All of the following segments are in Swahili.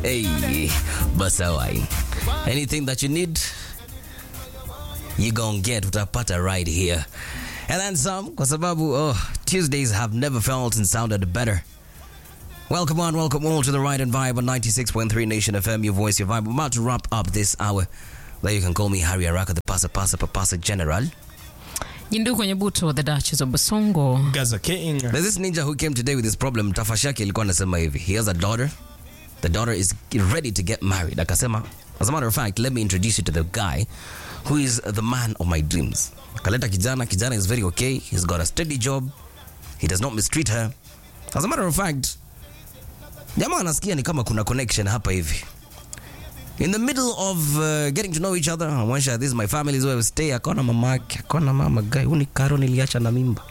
Hey, Basawai. Anything that you need, you gon' get utapata right here. And then some, kwa sababu oh, Tuesdays have never felt and sounded better. Welcome on, welcome all to the Ride and Vibe on 96.3 Nation FM, your voice, your vibe. We're about to wrap up this hour. There you can call me Harry Araka, the Pasa Pasa Papasa General. Yindu kwenye buto the Duchess of Basongo. Gaza King. There's this ninja who came today with this problem. Tafashaki alikuwa anasema hivi. He has a daughter. The daughter is ready to get married. Akasema, as a matter of fact, let me introduce you to the guy who is the man of my dreams. Kaleta kijana. Kijana is very okay. He's got a steady job. He does not mistreat her. As a matter of fact, jamaa anasikia ni kama kuna connection hapa hivi. In the middle of uh, getting to know each other, amwonyesha this is my family is where we stay. Akaona mama yake, akaona mama guy, huu ni karo niliacha na mimba.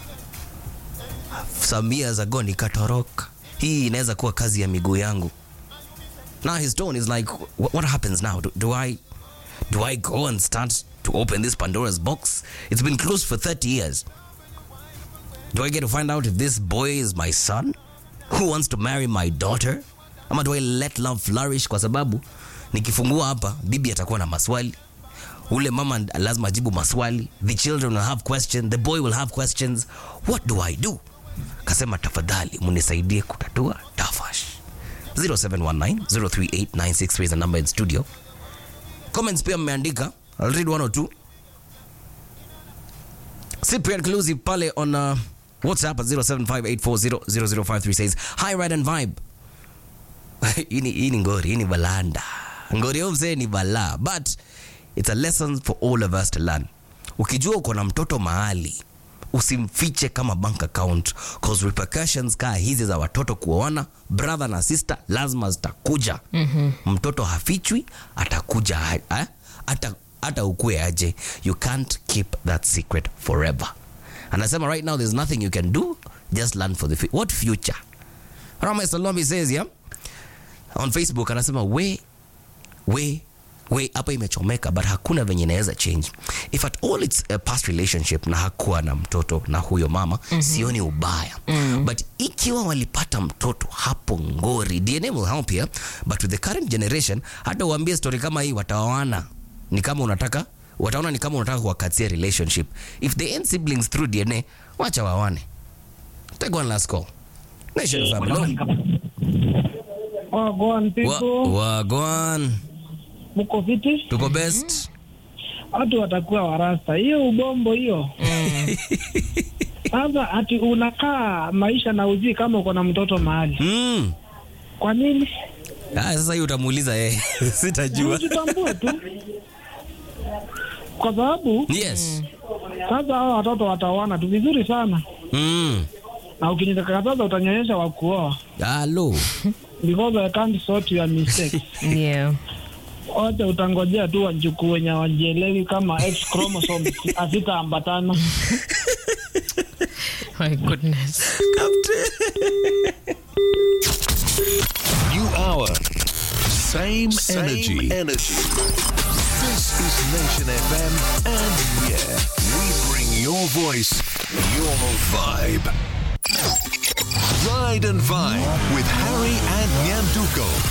Some years ago nikatoroka. Hii inaweza kuwa kazi ya miguu yangu. Now his tone is like, what, what happens now? Do, do I do I go and start to open this Pandora's box? It's been closed for 30 years. Do I get to find out if this boy is my son who wants to marry my daughter? Ama do I let love flourish kwa sababu nikifungua hapa bibi atakuwa na maswali. Ule mama lazima ajibu maswali. The children will have questions, the boy will have questions. What do I do? Kasema tafadhali munisaidie kutatua tafash. 0719038963 is the number in studio. Comments pia mmeandika. I'll read one or two. Cyprian Clusi pale on uh, WhatsApp at 0758400053 says, Hi, Ride and Vibe. hii ni- hii ni ngori, hii ni balanda. Ngori yo mzee ni balaa, but it's a lesson for all of us to learn. Ukijua uko na mtoto mahali usimfiche kama bank account cause repercussions kaa hizi za watoto kuoana brother na sister lazima zitakuja mm-hmm. mtoto hafichwi atakuja ha- eh? hata hata ukue aje you can't keep that secret forever anasema right now there's nothing you can do just learn for the fu- what future Rama Salombi says yeah on Facebook anasema we we we hapa imechomeka but hakuna venye inaweza change if at all it's a past relationship na hakuwa na mtoto na huyo mama mm-hmm. sioni ubaya mm-hmm. but ikiwa walipata mtoto hapo ngori dna will help here but with the current generation hata uambie story kama hii wataoana ni kama unataka wataona ni kama unataka kuwakatia relationship if they end siblings through dna wacha wawane take one last call nation family Wagwan people, wagwan mko fiti? tuko best Watu watakuwa warasta. Hiyo ubombo hiyo. Sasa ati unakaa maisha na ujui kama uko na mtoto mahali. mm. Kwa nini? Ah, sasa hiyo utamuuliza yeye sitajua Ujitambue tu. Kwa sababu yes sasa hao watoto wataoana tu vizuri sana, mm. na ukinikataza utanyonyesha wa kuoa alo because I can't sort your mistakes. Yeah. Wote utangojea tu wajukuu wenye wajielewi kama X chromosome hazitaambatana. My goodness. New hour. Same, energy. energy. This is Nation FM, and yeah, we bring your voice, your vibe. Ride and Vibe with Harry and Nyanduko.